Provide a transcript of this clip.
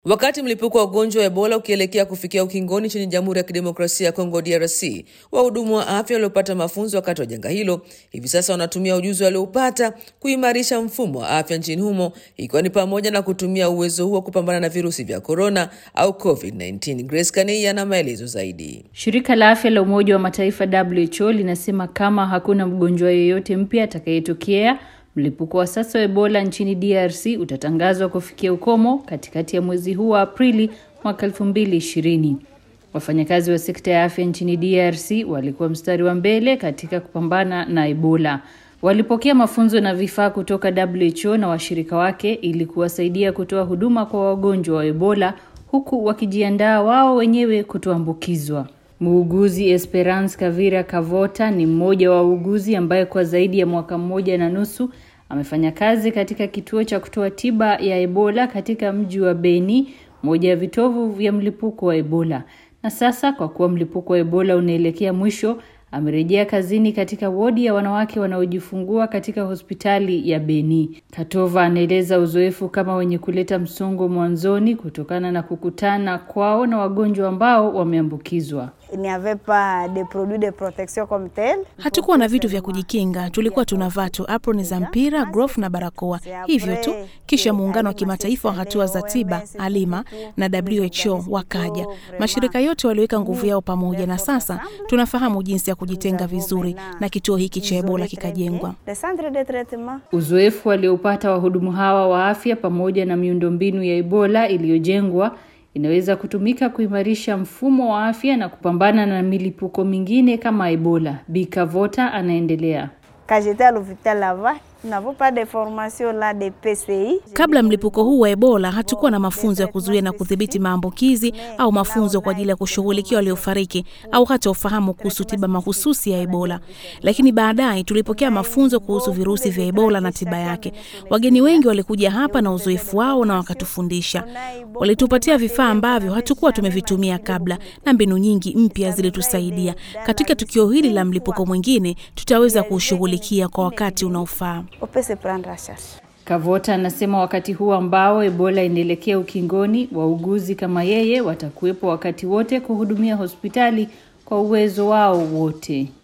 Wakati mlipuko wa ugonjwa wa Ebola ukielekea kufikia ukingoni nchini Jamhuri ya Kidemokrasia ya Kongo DRC, wahudumu wa afya waliopata mafunzo wakati wa janga hilo hivi sasa wanatumia ujuzi walioupata kuimarisha mfumo wa afya nchini humo, ikiwa ni pamoja na kutumia uwezo huo kupambana na virusi vya korona au COVID-19. Grace Kanei ana maelezo zaidi. Shirika la afya la Umoja wa Mataifa WHO linasema kama hakuna mgonjwa yeyote mpya atakayetokea mlipuko wa sasa wa Ebola nchini DRC utatangazwa kufikia ukomo katikati ya mwezi huu wa Aprili mwaka 2020. Wafanyakazi wa sekta ya afya nchini DRC walikuwa mstari wa mbele katika kupambana na Ebola. Walipokea mafunzo na vifaa kutoka WHO na washirika wake ili kuwasaidia kutoa huduma kwa wagonjwa wa Ebola huku wakijiandaa wao wenyewe kutoambukizwa. Muuguzi Esperance Kavira Kavota ni mmoja wa wauguzi ambaye kwa zaidi ya mwaka mmoja na nusu amefanya kazi katika kituo cha kutoa tiba ya Ebola katika mji wa Beni, moja ya vitovu vya mlipuko wa Ebola. Na sasa kwa kuwa mlipuko wa Ebola unaelekea mwisho, amerejea kazini katika wodi ya wanawake wanaojifungua katika hospitali ya Beni. Katova anaeleza uzoefu kama wenye kuleta msongo mwanzoni kutokana na kukutana kwao na wagonjwa ambao wameambukizwa. Hatukuwa na vitu vya kujikinga, tulikuwa tunavaa tu aproni za mpira, glovu na barakoa, hivyo tu. Kisha muungano wa kimataifa wa hatua za tiba alima na WHO wakaja. Mashirika yote waliweka nguvu yao pamoja, na sasa tunafahamu jinsi ya kujitenga vizuri, na kituo hiki cha Ebola kikajengwa. Uzoefu waliopata wahudumu hawa wa afya pamoja na miundombinu ya Ebola iliyojengwa inaweza kutumika kuimarisha mfumo wa afya na kupambana na milipuko mingine kama Ebola. Bikavota anaendelea. Kabla mlipuko huu wa Ebola hatukuwa na mafunzo ya kuzuia na kudhibiti maambukizi au mafunzo kwa ajili ya kushughulikia waliofariki au hata ufahamu kuhusu tiba mahususi ya Ebola. Lakini baadaye tulipokea mafunzo kuhusu virusi vya Ebola na tiba yake. Wageni wengi walikuja hapa na uzoefu wao na wakatufundisha. Walitupatia vifaa ambavyo hatukuwa tumevitumia kabla na mbinu nyingi mpya zilitusaidia. Katika tukio hili la mlipuko mwingine tutaweza kuushughulikia kwa wakati unaofaa. Kavota anasema wakati huu ambao Ebola inaelekea ukingoni, wauguzi kama yeye watakuwepo wakati wote kuhudumia hospitali kwa uwezo wao wote.